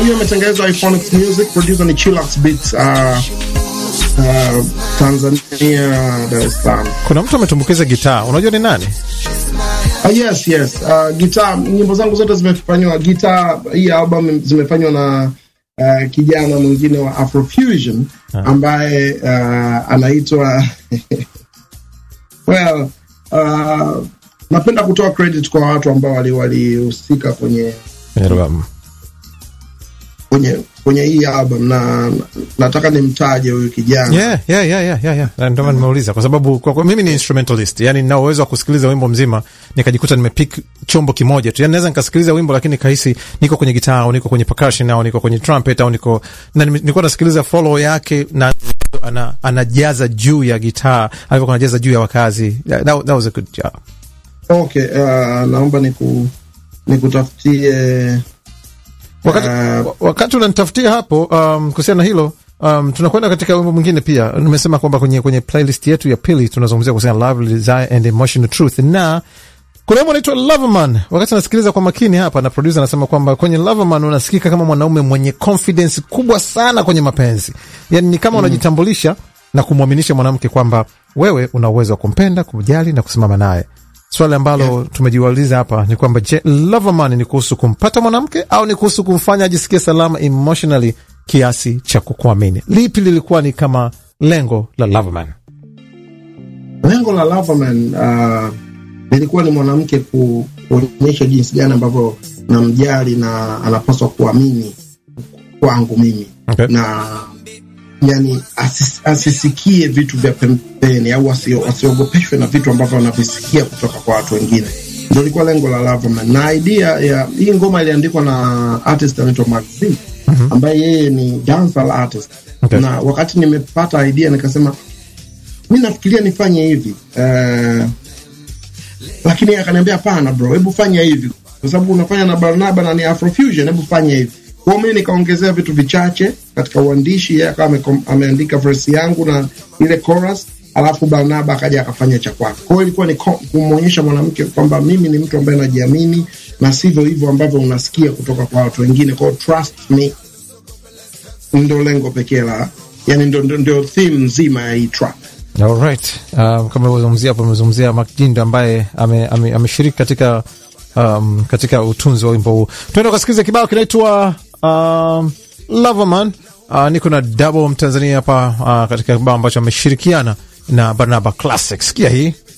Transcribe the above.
hiyo imetengenezwa Iphonics Music, producer ni Chillax Beats, uh, uh, Tanzania, Dar es Salaam. Kuna mtu ametumbukiza gitaa, unajua ni nani? Uh, yes yes, uh, gitaa, nyimbo zangu zote zimefanywa gitaa. Hii album zimefanywa na uh, kijana mwingine wa Afrofusion ambaye uh, anaitwa well, uh, napenda kutoa credit kwa watu ambao walihusika wali kwenye Kwenye albamu. kwenye kwenye hii album na nataka nimtaje huyu kijana Yeah, yeah, yeah, yeah, yeah, yeah. Na Ndio maana nimeuliza kwa sababu kwa, kwa, mimi ni instrumentalist, yani nina uwezo wa kusikiliza wimbo mzima nikajikuta nimepick chombo kimoja tu, yani naweza nikasikiliza wimbo lakini kahisi niko kwenye gitaa au niko kwenye percussion au niko kwenye trumpet au niko na nime- nilikuwa nasikiliza follow yake na ana, anajaza juu ya gitaa alivyokuwa anajaza juu ya wakazi. Yeah, that, that was a good job. okay uh, naomba niku nikutafutie Wakati, Uh, wakati unanitafutia hapo um, kuhusiana na hilo um, tunakwenda katika wimbo mwingine pia. Nimesema kwamba kwenye, kwenye playlist yetu ya pili tunazungumzia kuhusiana na love, desire and emotional truth, na kuna wimbo unaitwa Loverman. Wakati nasikiliza kwa makini hapa, na producer anasema kwamba kwenye Loverman unasikika kama mwanaume mwenye confidence kubwa sana kwenye mapenzi, yani ni kama unajitambulisha na kumwaminisha mwanamke kwamba wewe una uwezo wa kumpenda, kumjali na kusimama naye. Swali ambalo tumejiuliza hapa ni kwamba je, Loverman ni kuhusu kumpata mwanamke au ni kuhusu kumfanya ajisikie salama emotionally kiasi cha kukuamini? Lipi lilikuwa ni kama lengo la Loverman? lengo la Loverman uh, lilikuwa ni mwanamke ku, kuonyesha jinsi gani ambavyo namjali na anapaswa kuamini kwangu mimi Okay. na yani asis, asisikie vitu vya pembeni au asio- asiogopeshwe na vitu ambavyo anavisikia kutoka kwa watu wengine. Ndio ilikuwa lengo la Loverman, na idea ya hii ngoma iliandikwa na artist anaitwa Max Z ambaye yeye ni dancehall artist Okay. na wakati nimepata idea nikasema mi nafikiria nifanye hivi uh, lakini yeye akaniambia hapana bro, hebu fanya hivi kwa sababu unafanya na Barnaba na ni Afrofusion, hebu fanya hivi. Kwa hiyo mimi nikaongezea vitu vichache katika uandishi, yeye akawa amekom- ameandika verse yangu na ile chorus, alafu Barnaba akaja akafanya cha kwake. Kwa hiyo ilikuwa ni ko- kumwonyesha mwanamke kwamba mimi ni mtu ambaye najiamini na sivyo hivyo ambavyo unasikia kutoka kwa watu wengine. Kwa hiyo trust me, ndio lengo pekee la yani, ndio, ndio, ndio theme nzima ya hii track. Alright. Um, kama ulivyozungumzia hapo, umezungumzia Macjindo ambaye ameshiriki ame, ameshiriki katika um, katika utunzi wa wimbo huu. Tuenda ukasikiliza kibao kinaitwa um, Loverman. Uh, niko na Double Mtanzania hapa uh, katika kibao ambacho ameshirikiana na Barnaba Classic. Sikia hii